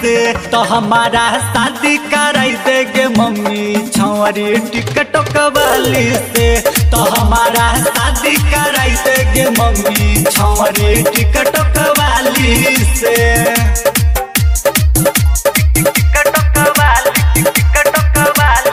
से तो हमारा शादी कराई देगे मम्मी छौरी टिकट कवाली से तो हमारा शादी कराई देगे मम्मी छौरी टिकट कवाली से टिकट कवाली टिकट कवाली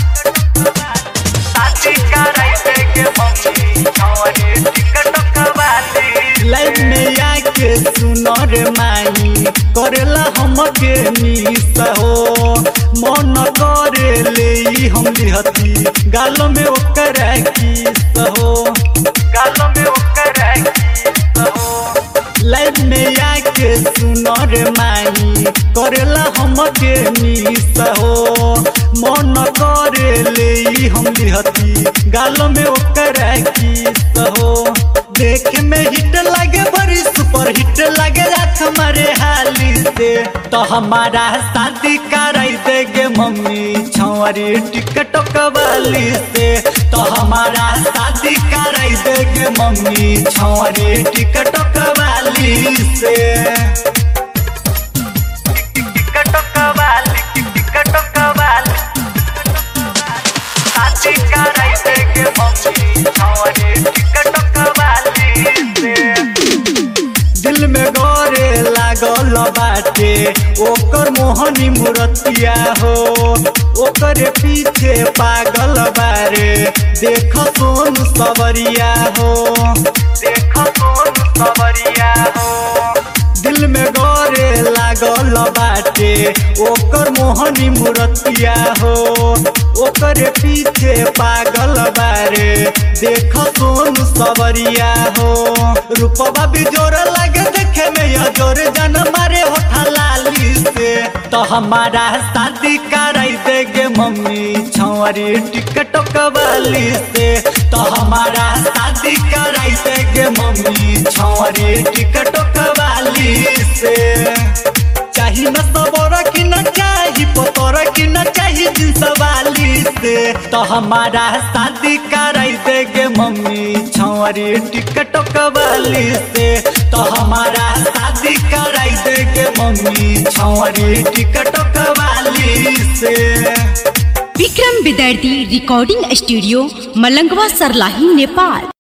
शादी कराई देगे मम्मी छौरी टिकट कवाली लाइफ में आके सुनो रे माई करेला हमके मिस हो मन करे ले ई हम लिहती गालो में ओकर किस हो गालो में ओकर किस हो लाइफ में आके सुनो रे माई करेला हमके मिस हो मन करे ले ई हम लिहती गालो में ओकर किस हो देख में हिट लगे बड़ी सुपर हिट लगे रात हमारे हाली से तो हमारा शादी कराई देगे मम्मी छौरी टिकट कवाली से तो हमारा शादी कराई देगे मम्मी छौरी टिकट कवाली से टिकट कवाली टिकट कवाली शादी कराई देगे मम्मी छौरी टिकट कवाली से दिल में गोरे लागल बाटे ओकर मोहनी मूर्तिया हो ओकर पीछे पागल बारे देख सोन सवरिया हो देख सोन सवरिया हो दिल में गोरे लागल बाटे ओकर मोहनी मूर्तिया हो ओकर पीछे पागल बारे देख सोन सवरिया हो रूपवा भी जोर लगे देखे में यह जोर जन मारे होठा लाली से तो हमारा शादी कराई देगे मम्मी छौरी टिकट कवाली से तो हमारा शादी कराई देगे मम्मी छौरी टिकट कवाली से चाही न सबोर की न चाही पतोर की न चाही जिंस वाली से तो हमारा शादी कराई देगे मम्मी छौरी टिकट कवाली से तो हमारा शादी कराई देगे मम्मी छौरी टिकट कवाली से विक्रम विद्यार्थी रिकॉर्डिंग स्टूडियो मलंगवा सरलाही नेपाल